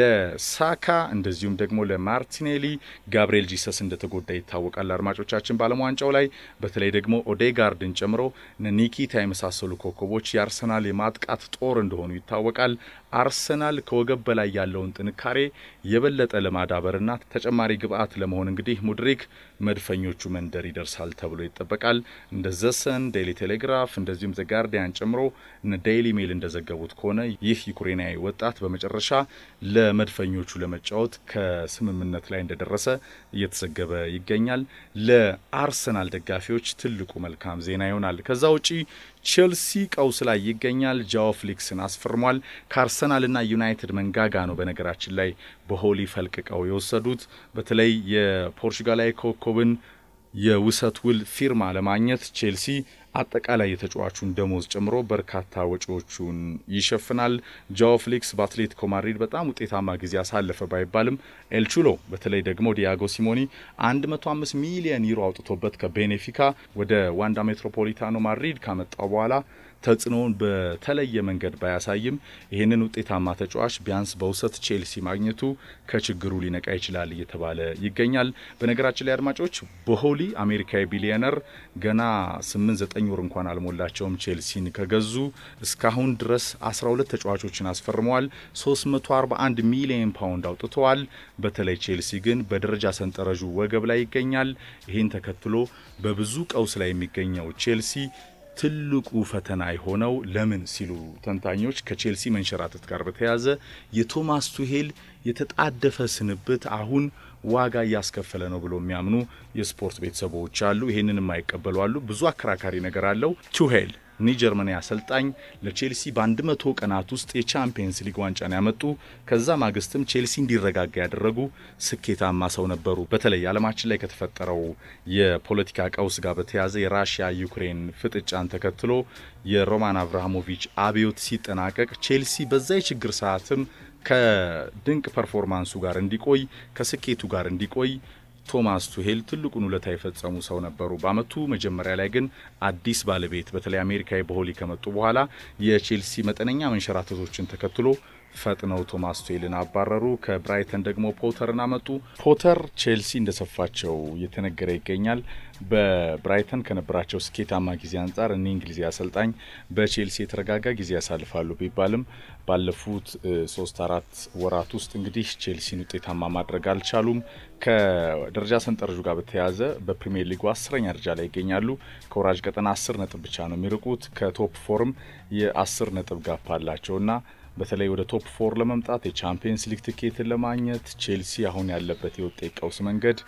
ለሳካ እንደዚሁም ደግሞ ለማርቲኔሊ ጋብርኤል ጂሰስ እንደተጎዳ ይታወቃል። አድማጮቻችን በዓለም ዋንጫው ላይ በተለይ ደግሞ ኦዴጋርድን ጨምሮ ኒኪታ የመሳሰሉ ኮከቦች የአርሰናል የማጥቃት ጦር እንደሆኑ ይታወቃል። አርሰናል ከወገብ በላይ ያለውን ጥንካሬ የበለጠ ለማዳበርና ተጨማሪ ግብአት ለመሆን እንግዲህ ሙድሪክ መድፈኞቹ መንደር ይደርሳል ተብሎ ይጠበቃል። እንደ ዘሰን፣ ዴይሊ ቴሌግራፍ እንደዚሁም ዘ ጋርዲያን ጨምሮ እነ ዴይሊ ሜል እንደዘገቡት ከሆነ ይህ ዩክሬናዊ ወጣት በመጨረሻ ለመድፈኞቹ ለመጫወት ከስምምነት ላይ እንደደረሰ እየተዘገበ ይገኛል። ለአርሰናል ደጋፊዎች ትልቁ መልካም ዜና ይሆናል። ከዛ ውጪ ቼልሲ ቀውስ ላይ ይገኛል። ጃኦ ፍሊክስን አስፈርሟል። ከአርሰናልና ዩናይትድ መንጋጋ ነው በነገራችን ላይ በሆሊ ፈልቅቀው የወሰዱት በተለይ የፖርቹጋላዊ ኮከብን የውሰት ውል ፊርማ ለማግኘት ቼልሲ አጠቃላይ የተጫዋቹን ደሞዝ ጨምሮ በርካታ ወጪዎቹን ይሸፍናል። ጃኦ ፍሊክስ በአትሌቲኮ ማድሪድ በጣም ውጤታማ ጊዜ አሳለፈ ባይባልም ኤልቹሎ በተለይ ደግሞ ዲያጎ ሲሞኒ 105 ሚሊዮን ዩሮ አውጥቶበት ከቤኔፊካ ወደ ዋንዳ ሜትሮፖሊታኖ ማድሪድ ካመጣው በኋላ ተጽዕኖውን በተለየ መንገድ ባያሳይም ይህንን ውጤታማ ተጫዋች ቢያንስ በውሰት ቼልሲ ማግኘቱ ከችግሩ ሊነቃ ይችላል እየተባለ ይገኛል። በነገራችን ላይ አድማጮች በሆሊ አሜሪካዊ ቢሊዮነር ገና 8-9 ወር እንኳን አልሞላቸውም ቼልሲን ከገዙ እስካሁን ድረስ 12 ተጫዋቾችን አስፈርመዋል። 341 ሚሊዮን ፓውንድ አውጥተዋል። በተለይ ቼልሲ ግን በደረጃ ሰንጠረዡ ወገብ ላይ ይገኛል። ይህን ተከትሎ በብዙ ቀውስ ላይ የሚገኘው ቼልሲ ትልቁ ፈተና የሆነው ለምን ሲሉ ተንታኞች ከቼልሲ መንሸራተት ጋር በተያያዘ የቶማስ ቱሄል የተጣደፈ ስንብት አሁን ዋጋ እያስከፈለ ነው ብሎ የሚያምኑ የስፖርት ቤተሰቦች አሉ። ይህንን የማይቀበሉ አሉ። ብዙ አከራካሪ ነገር አለው። ቱሄል ኒ ጀርመናዊ አሰልጣኝ ለቼልሲ በአንድ መቶ ቀናት ውስጥ የቻምፒየንስ ሊግ ዋንጫን ያመጡ ከዛ ማግስትም ቼልሲ እንዲረጋጋ ያደረጉ ስኬታማ ሰው ነበሩ። በተለይ ዓለማችን ላይ ከተፈጠረው የፖለቲካ ቀውስ ጋር በተያያዘ የራሽያ ዩክሬን ፍጥጫን ተከትሎ የሮማን አብርሃሞቪች አብዮት ሲጠናቀቅ ቼልሲ በዛ የችግር ሰዓትም ከድንቅ ፐርፎርማንሱ ጋር እንዲቆይ ከስኬቱ ጋር እንዲቆይ ቶማስ ቱሄል ትልቁን ውለታ የፈጸሙ ሰው ነበሩ። በአመቱ መጀመሪያ ላይ ግን አዲስ ባለቤት በተለይ አሜሪካዊ በሆሊ ከመጡ በኋላ የቼልሲ መጠነኛ መንሸራተቶችን ተከትሎ ፈጥነው ቶማስ ቱሄልን አባረሩ። ከብራይተን ደግሞ ፖተርን አመጡ። ፖተር ቼልሲ እንደሰፋቸው እየተነገረ ይገኛል። በብራይተን ከነበራቸው ስኬታማ ጊዜ አንጻር እኒ እንግሊዝ አሰልጣኝ በቼልሲ የተረጋጋ ጊዜ ያሳልፋሉ ቢባልም ባለፉት ሶስት አራት ወራት ውስጥ እንግዲህ ቼልሲን ውጤታማ ማድረግ አልቻሉም። ከደረጃ ሰንጠረዡ ጋር በተያያዘ በፕሪሚየር ሊጉ አስረኛ ደረጃ ላይ ይገኛሉ። ከወራጅ ቀጠና አስር ነጥብ ብቻ ነው የሚርቁት። ከቶፕ ፎርም የአስር ነጥብ ጋፕ አላቸውና በተለይ ወደ ቶፕ ፎር ለመምጣት የቻምፒየንስ ሊግ ትኬትን ለማግኘት ቼልሲ አሁን ያለበት የውጤት ቀውስ መንገድ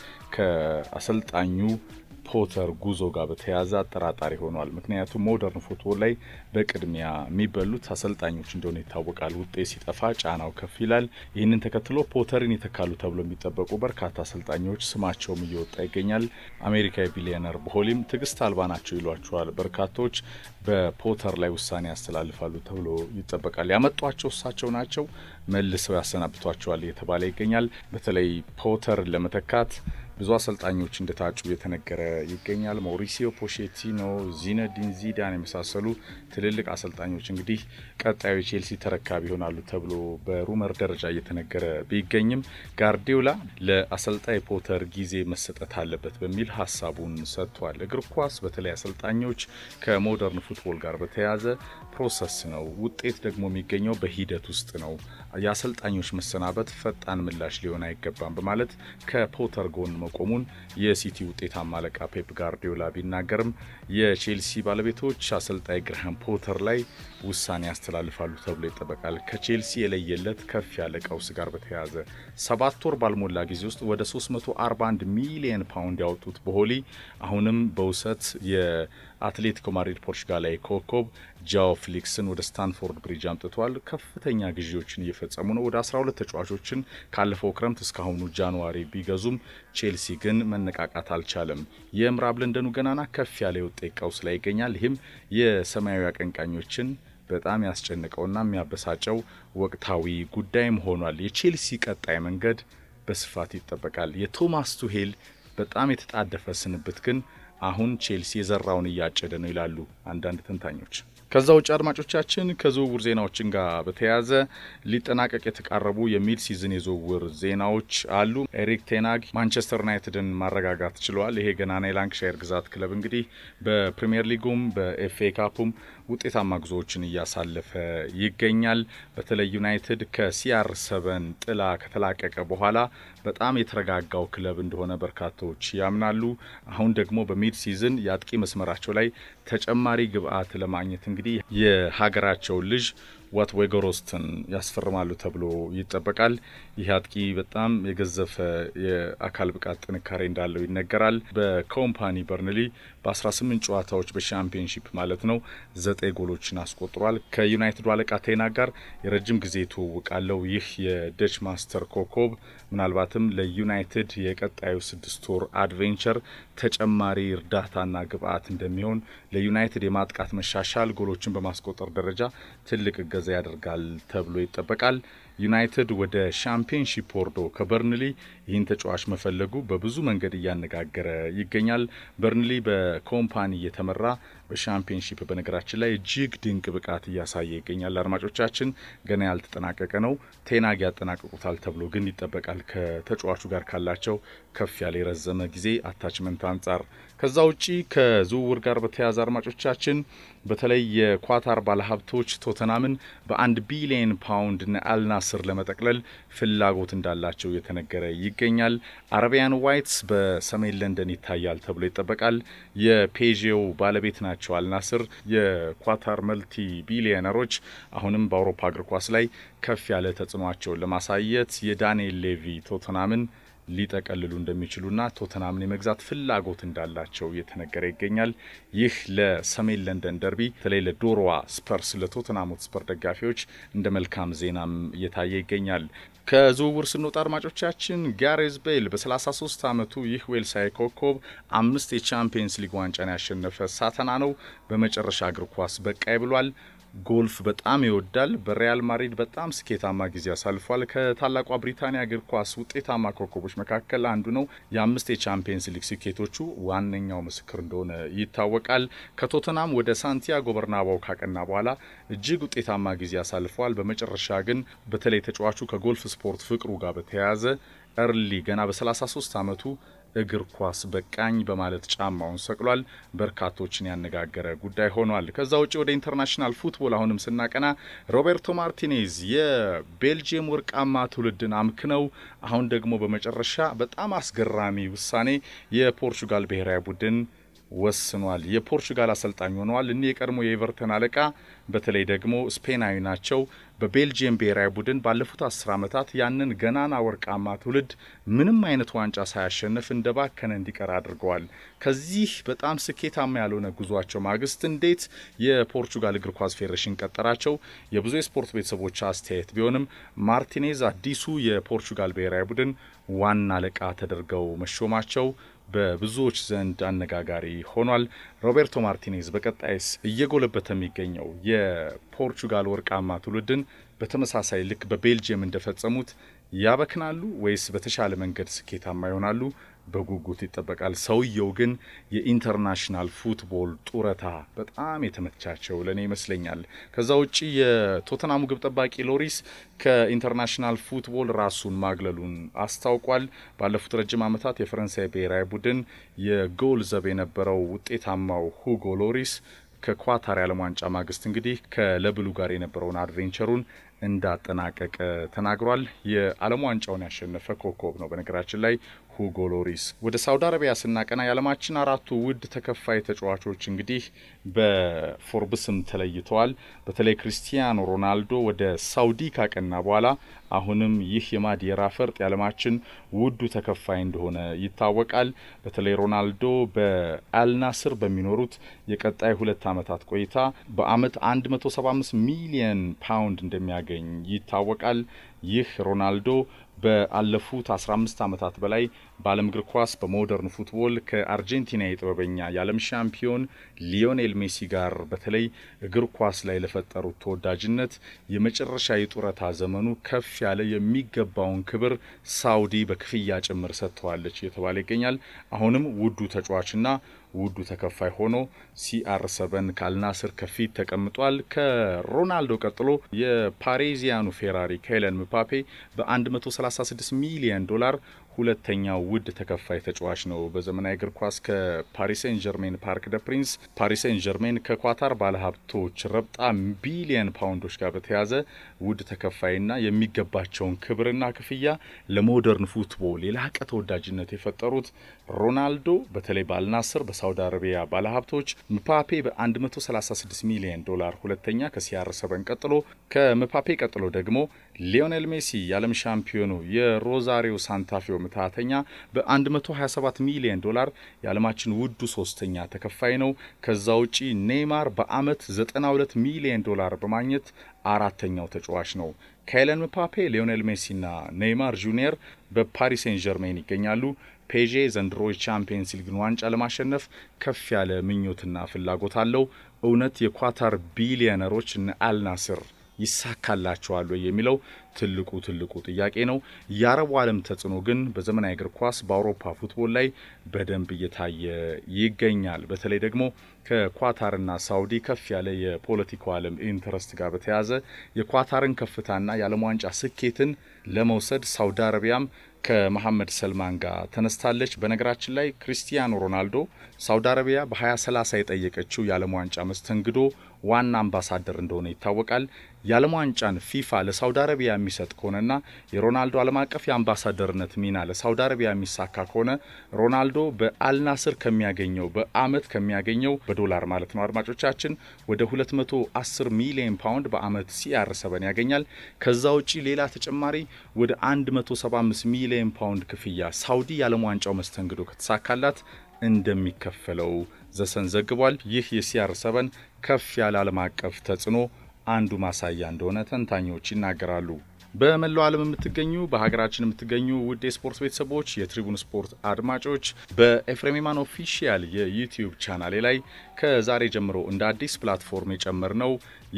ከአሰልጣኙ ፖተር ጉዞ ጋር በተያያዘ አጠራጣሪ ሆኗል። ምክንያቱም ሞደርን ፉትቦል ላይ በቅድሚያ የሚበሉት አሰልጣኞች እንደሆነ ይታወቃል። ውጤት ሲጠፋ ጫናው ከፍ ይላል። ይህንን ተከትሎ ፖተርን ይተካሉ ተብሎ የሚጠበቁ በርካታ አሰልጣኞች ስማቸውም እየወጣ ይገኛል። አሜሪካዊ ቢሊዮነር በሆሊም ትዕግስት አልባ ናቸው ይሏቸዋል በርካቶች። በፖተር ላይ ውሳኔ ያስተላልፋሉ ተብሎ ይጠበቃል። ያመጧቸው እሳቸው ናቸው፣ መልሰው ያሰናብቷቸዋል እየተባለ ይገኛል። በተለይ ፖተርን ለመተካት ብዙ አሰልጣኞች እንደታጩ የተነገረ ይገኛል። ማውሪሲዮ ፖቼቲኖ፣ ዚነዲን ዚዳን የመሳሰሉ ትልልቅ አሰልጣኞች እንግዲህ ቀጣዩ ቼልሲ ተረካቢ ይሆናሉ ተብሎ በሩመር ደረጃ እየተነገረ ቢገኝም ጋርዲዮላ ለአሰልጣኝ ፖተር ጊዜ መሰጠት አለበት በሚል ሀሳቡን ሰጥቷል። እግር ኳስ በተለይ አሰልጣኞች ከሞደርን ፉትቦል ጋር በተያያዘ ፕሮሰስ ነው። ውጤት ደግሞ የሚገኘው በሂደት ውስጥ ነው። የአሰልጣኞች መሰናበት ፈጣን ምላሽ ሊሆን አይገባም በማለት ከፖተር ጎን መቆሙን የሲቲ ውጤታማ አለቃ ፔፕ ጋርዲዮላ ቢናገርም የቼልሲ ባለቤቶች አሰልጣኝ ግርሃም ፖተር ላይ ውሳኔ ያስተላልፋሉ ተብሎ ይጠበቃል። ከቼልሲ የለየለት ከፍ ያለ ቀውስ ጋር በተያያዘ ሰባት ወር ባልሞላ ጊዜ ውስጥ ወደ 341 ሚሊየን ፓውንድ ያወጡት በሆሊ አሁንም በውሰት የአትሌቲኮ ማድሪድ ፖርቹጋላዊ ኮከብ ጃኦ ፍሊክስን ወደ ስታንፎርድ ብሪጅ አምጥቷል። ከፍተኛ ግዢዎችን እየፈጸሙ ነው። ወደ 12 ተጫዋቾችን ካለፈው ክረምት እስካሁኑ ጃንዋሪ ቢገዙም ቼልሲ ግን መነቃቃት አልቻለም። የምዕራብ ለንደኑ ገናና ከፍ ያለ የውጤት ቀውስ ላይ ይገኛል። ይህም የሰማያዊ አቀንቃኞችን በጣም ያስጨንቀውና የሚያበሳጨው ወቅታዊ ጉዳይም ሆኗል። የቼልሲ ቀጣይ መንገድ በስፋት ይጠበቃል። የቶማስ ቱሄል በጣም የተጣደፈ ስንብት ግን አሁን ቼልሲ የዘራውን እያጨደ ነው ይላሉ አንዳንድ ተንታኞች። ከዛ ውጭ አድማጮቻችን ከዝውውር ዜናዎችን ጋር በተያያዘ ሊጠናቀቅ የተቃረቡ የሚድ ሲዝን የዝውውር ዜናዎች አሉ። ኤሪክ ቴናግ ማንቸስተር ዩናይትድን ማረጋጋት ችለዋል። ይሄ ገናና የላንክሻየር ግዛት ክለብ እንግዲህ በፕሪምየር ሊጉም በኤፍኤ ካፑም ውጤታማ ጉዞዎችን እያሳለፈ ይገኛል። በተለይ ዩናይትድ ከሲአር ሰበን ጥላ ከተላቀቀ በኋላ በጣም የተረጋጋው ክለብ እንደሆነ በርካቶች ያምናሉ። አሁን ደግሞ በሚድ ሲዝን የአጥቂ መስመራቸው ላይ ተጨማሪ ግብአት ለማግኘት እንግዲህ የሀገራቸውን ልጅ ዋት ዌጎሮስትን ያስፈርማሉ ተብሎ ይጠበቃል። ይህ አጥቂ በጣም የገዘፈ የአካል ብቃት ጥንካሬ እንዳለው ይነገራል። በኮምፓኒ በርንሊ በ18 ጨዋታዎች በሻምፒዮንሺፕ ማለት ነው ዘጠኝ ጎሎችን አስቆጥሯል። ከዩናይትዱ አለቃ ቴና ጋር የረጅም ጊዜ ትውውቅ አለው። ይህ የደች ማስተር ኮከብ ምናልባትም ለዩናይትድ የቀጣዩ ስድስት ወር አድቬንቸር ተጨማሪ እርዳታና ግብአት እንደሚሆን ለዩናይትድ የማጥቃት መሻሻል ጎሎችን በማስቆጠር ደረጃ ትልቅ እገዛ ያደርጋል ተብሎ ይጠበቃል። ዩናይትድ ወደ ሻምፒዮንሺፕ ወርዶ ከበርንሊ ይህን ተጫዋች መፈለጉ በብዙ መንገድ እያነጋገረ ይገኛል። በርንሊ በኮምፓኒ እየተመራ በሻምፒዮንሺፕ በነገራችን ላይ እጅግ ድንቅ ብቃት እያሳየ ይገኛል። አድማጮቻችን ገና ያልተጠናቀቀ ነው። ቴናግ ያጠናቅቁታል ተብሎ ግን ይጠበቃል ከተጫዋቹ ጋር ካላቸው ከፍ ያለ የረዘመ ጊዜ አታችመንት አንጻር። ከዛ ውጪ ከዝውውር ጋር በተያያዘ አድማጮቻችን በተለይ የኳታር ባለሀብቶች ቶተናምን በአንድ ቢሊየን ፓውንድ አልናስር ለመጠቅለል ፍላጎት እንዳላቸው የተነገረ ይገኛል። አረቢያን ዋይትስ በሰሜን ለንደን ይታያል ተብሎ ይጠበቃል። የፔዤው ባለቤት ናቸው አልናስር። የኳታር መልቲ ቢሊየነሮች አሁንም በአውሮፓ እግር ኳስ ላይ ከፍ ያለ ተጽዕኖቸውን ለማሳየት የዳንኤል ሌቪ ቶተናምን ሊጠቀልሉ እንደሚችሉና ቶተናምን የመግዛት ፍላጎት እንዳላቸው እየተነገረ ይገኛል። ይህ ለሰሜን ለንደን ደርቢ በተለይ ለዶሮዋ ስፐርስ ለቶተናም ሆትስፐር ደጋፊዎች እንደ መልካም ዜናም እየታየ ይገኛል። ከዝውውር ስንወጣ አድማጮቻችን ጋሬዝ ቤል በ33 ዓመቱ ይህ ዌልሳዊ ኮከብ አምስት የቻምፒየንስ ሊግ ዋንጫን ያሸነፈ ሳተና ነው። በመጨረሻ እግር ኳስ በቃይ ብሏል። ጎልፍ በጣም ይወዳል። በሪያል ማድሪድ በጣም ስኬታማ ጊዜ አሳልፏል። ከታላቋ ብሪታንያ እግር ኳስ ውጤታማ ኮከቦች መካከል አንዱ ነው። የአምስት የቻምፒየንስ ሊግ ስኬቶቹ ዋነኛው ምስክር እንደሆነ ይታወቃል። ከቶተናም ወደ ሳንቲያጎ በርናባው ካቀና በኋላ እጅግ ውጤታማ ጊዜ አሳልፈዋል። በመጨረሻ ግን በተለይ ተጫዋቹ ከጎልፍ ስፖርት ፍቅሩ ጋር በተያያዘ እርሊ ገና በ33 ዓመቱ እግር ኳስ በቃኝ በማለት ጫማውን ሰቅሏል። በርካቶችን ያነጋገረ ጉዳይ ሆኗል። ከዛ ውጭ ወደ ኢንተርናሽናል ፉትቦል አሁንም ስናቀና ሮቤርቶ ማርቲኔዝ የቤልጅየም ወርቃማ ትውልድን አምክነው አሁን ደግሞ በመጨረሻ በጣም አስገራሚ ውሳኔ የፖርቹጋል ብሔራዊ ቡድን ወስኗል። የፖርቹጋል አሰልጣኝ ሆነዋል። እኒህ የቀድሞ የኤቨርተን አለቃ በተለይ ደግሞ ስፔናዊ ናቸው። በቤልጅየም ብሔራዊ ቡድን ባለፉት አስር ዓመታት ያንን ገናና ወርቃማ ትውልድ ምንም አይነት ዋንጫ ሳያሸንፍ እንደ ባከነ እንዲቀር አድርገዋል። ከዚህ በጣም ስኬታማ ያልሆነ ጉዟቸው ማግስት እንዴት የፖርቹጋል እግር ኳስ ፌዴሬሽን ቀጠራቸው? የብዙ የስፖርት ቤተሰቦች አስተያየት ቢሆንም ማርቲኔዝ አዲሱ የፖርቹጋል ብሔራዊ ቡድን ዋና አለቃ ተደርገው መሾማቸው በብዙዎች ዘንድ አነጋጋሪ ሆኗል። ሮቤርቶ ማርቲኔዝ በቀጣይስ እየጎለበተ የሚገኘው የፖርቹጋል ወርቃማ ትውልድን በተመሳሳይ ልክ በቤልጅየም እንደፈጸሙት ያበክናሉ ወይስ በተሻለ መንገድ ስኬታማ ይሆናሉ? በጉጉት ይጠበቃል። ሰውየው ግን የኢንተርናሽናል ፉትቦል ጡረታ በጣም የተመቻቸው ለእኔ ይመስለኛል። ከዛ ውጭ የቶተናሙ ግብ ጠባቂ ሎሪስ ከኢንተርናሽናል ፉትቦል ራሱን ማግለሉን አስታውቋል። ባለፉት ረጅም ዓመታት የፈረንሳይ ብሔራዊ ቡድን የጎል ዘብ የነበረው ውጤታማው ሁጎ ሎሪስ ከኳታር የዓለም ዋንጫ ማግስት እንግዲህ ከለብሉ ጋር የነበረውን አድቬንቸሩን እንዳጠናቀቀ ተናግሯል። የዓለም ዋንጫውን ያሸነፈ ኮከብ ነው በነገራችን ላይ ሁጎ ሎሪስ። ወደ ሳውዲ አረቢያ ስናቀና የዓለማችን አራቱ ውድ ተከፋይ ተጫዋቾች እንግዲህ በፎርብስም ተለይተዋል። በተለይ ክሪስቲያኖ ሮናልዶ ወደ ሳውዲ ካቀና በኋላ አሁንም ይህ የማዲራ ፈርጥ የዓለማችን ውዱ ተከፋይ እንደሆነ ይታወቃል። በተለይ ሮናልዶ በአልናስር በሚኖሩት የቀጣይ ሁለት ዓመታት ቆይታ በአመት 175 ሚሊየን ፓውንድ እንደሚያገኝ ይታወቃል። ይህ ሮናልዶ በአለፉት 15 ዓመታት በላይ በዓለም እግር ኳስ በሞደርን ፉትቦል ከአርጀንቲና የጥበበኛ የዓለም ሻምፒዮን ሊዮኔል ሜሲ ጋር በተለይ እግር ኳስ ላይ ለፈጠሩት ተወዳጅነት የመጨረሻ የጡረታ ዘመኑ ከፍ ያለ የሚገባውን ክብር ሳውዲ በክፍያ ጭምር ሰጥተዋለች እየተባለ ይገኛል። አሁንም ውዱ ተጫዋችና ውዱ ተከፋይ ሆኖ ሲአር ሰበን ከአልናስር ከፊት ተቀምጧል። ከሮናልዶ ቀጥሎ የፓሪዚያኑ ፌራሪ ካይለን ምፓፔ በ136 ሚሊዮን ዶላር ሁለተኛው ውድ ተከፋይ ተጫዋች ነው። በዘመናዊ እግር ኳስ ከፓሪስ ሴን ጀርሜን ፓርክ ደ ፕሪንስ ፓሪስ ሴን ጀርሜን ከኳታር ባለሀብቶች ረብጣ ቢሊየን ፓውንዶች ጋር በተያዘ ውድ ተከፋይና የሚገባቸውን ክብርና ክፍያ ለሞደርን ፉትቦል የላቀ ተወዳጅነት የፈጠሩት ሮናልዶ በተለይ በአልናስር በሳውዲ አረቢያ ባለሀብቶች፣ ምፓፔ በ136 ሚሊዮን ዶላር ሁለተኛ ከሲአር ሰበን ቀጥሎ ከምፓፔ ቀጥሎ ደግሞ ሊዮኔል ሜሲ የዓለም ሻምፒዮኑ የሮዛሪዮ ሳንታፌው ምትሃተኛ በ127 ሚሊዮን ዶላር የዓለማችን ውዱ ሶስተኛ ተከፋይ ነው። ከዛ ውጪ ኔይማር በአመት 92 ሚሊዮን ዶላር በማግኘት አራተኛው ተጫዋች ነው። ካይለን ምፓፔ፣ ሊዮኔል ሜሲና ኔይማር ጁኒየር በፓሪስ ሴን ጀርሜን ይገኛሉ። ፔዤ ዘንድሮ የቻምፒየንስ ሊግን ዋንጫ ለማሸነፍ ከፍ ያለ ምኞትና ፍላጎት አለው። እውነት የኳታር ቢሊዮነሮች እነ አልናስር ይሳካላቸዋል ወይ የሚለው ትልቁ ትልቁ ጥያቄ ነው። የአረቡ ዓለም ተጽዕኖ ግን በዘመናዊ እግር ኳስ በአውሮፓ ፉትቦል ላይ በደንብ እየታየ ይገኛል። በተለይ ደግሞ ከኳታርና ሳውዲ ከፍ ያለ የፖለቲካው ዓለም ኢንተረስት ጋር በተያያዘ የኳታርን ከፍታና የዓለም ዋንጫ ስኬትን ለመውሰድ ሳውዲ አረቢያም ከመሐመድ ሰልማን ጋር ተነስታለች። በነገራችን ላይ ክሪስቲያኖ ሮናልዶ ሳውዲ አረቢያ በ2030 የጠየቀችው የዓለም ዋንጫ መስተንግዶ ዋና አምባሳደር እንደሆነ ይታወቃል። የዓለም ዋንጫን ፊፋ ለሳውዲ አረቢያ የሚሰጥ ከሆነና የሮናልዶ ዓለም አቀፍ የአምባሳደርነት ሚና ለሳውዲ አረቢያ የሚሳካ ከሆነ ሮናልዶ በአልናስር ከሚያገኘው በአመት ከሚያገኘው በዶላር ማለት ነው አድማጮቻችን ወደ 210 ሚሊዮን ፓውንድ በአመት ሲአር ሰበን ያገኛል። ከዛ ውጪ ሌላ ተጨማሪ ወደ 175 ሚሊዮን ፓውንድ ክፍያ ሳውዲ የዓለም ዋንጫው መስተንግዶ ከተሳካላት እንደሚከፈለው ዘሰን ዘግቧል። ይህ የሲአር ሰበን ከፍ ያለ ዓለም አቀፍ ተጽዕኖ አንዱ ማሳያ እንደሆነ ተንታኞች ይናገራሉ። በመላው ዓለም የምትገኙ በሀገራችን የምትገኙ ውድ የስፖርት ቤተሰቦች የትሪቡን ስፖርት አድማጮች በኤፍሬም የማን ኦፊሻል የዩቲዩብ ቻናሌ ላይ ከዛሬ ጀምሮ እንደ አዲስ ፕላትፎርም የጨመርነው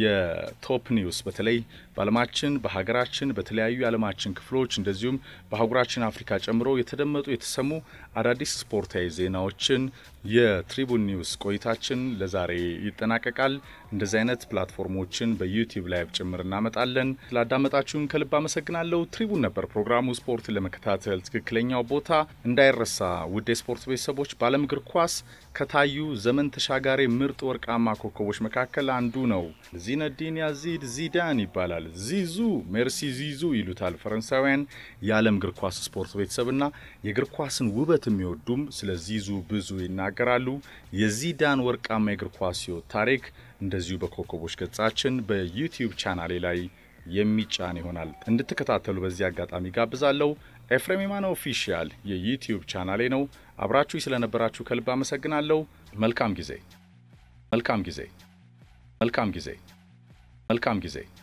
የቶፕ ኒውስ በተለይ በዓለማችን በሀገራችን በተለያዩ የዓለማችን ክፍሎች እንደዚሁም በአህጉራችን አፍሪካ ጨምሮ የተደመጡ የተሰሙ አዳዲስ ስፖርታዊ ዜናዎችን የትሪቡን ኒውስ ቆይታችን ለዛሬ ይጠናቀቃል። እንደዚህ አይነት ፕላትፎርሞችን በዩቲዩብ ላይ ጭምር እናመጣለን። ስላዳመጣችሁን ከልብ አመሰግናለሁ። ትሪቡን ነበር ፕሮግራሙ። ስፖርትን ለመከታተል ትክክለኛው ቦታ እንዳይረሳ። ውድ የስፖርት ቤተሰቦች በዓለም እግር ኳስ ከታዩ ዘመን ተሻጋሪ ምርጥ ወርቃማ ኮከቦች መካከል አንዱ ነው። ዚነዲን ያዚድ ዚዳን ይባላል። ዚዙ ሜርሲ ዚዙ ይሉታል ፈረንሳውያን። የዓለም እግር ኳስ ስፖርት ቤተሰብና የእግር ኳስን ውበት የሚወዱም ስለ ዚዙ ብዙ ይናገራሉ። የዚዳን ወርቃማ የእግር ኳስ ሕይወት ታሪክ እንደዚሁ በኮከቦች ገጻችን በዩቲዩብ ቻናሌ ላይ የሚጫን ይሆናል። እንድትከታተሉ በዚህ አጋጣሚ ጋብዛለሁ። ኤፍሬም የማነ ኦፊሻል የዩቲዩብ ቻናሌ ነው። አብራችሁ ስለነበራችሁ ከልብ አመሰግናለሁ። መልካም ጊዜ መልካም ጊዜ መልካም ጊዜ መልካም ጊዜ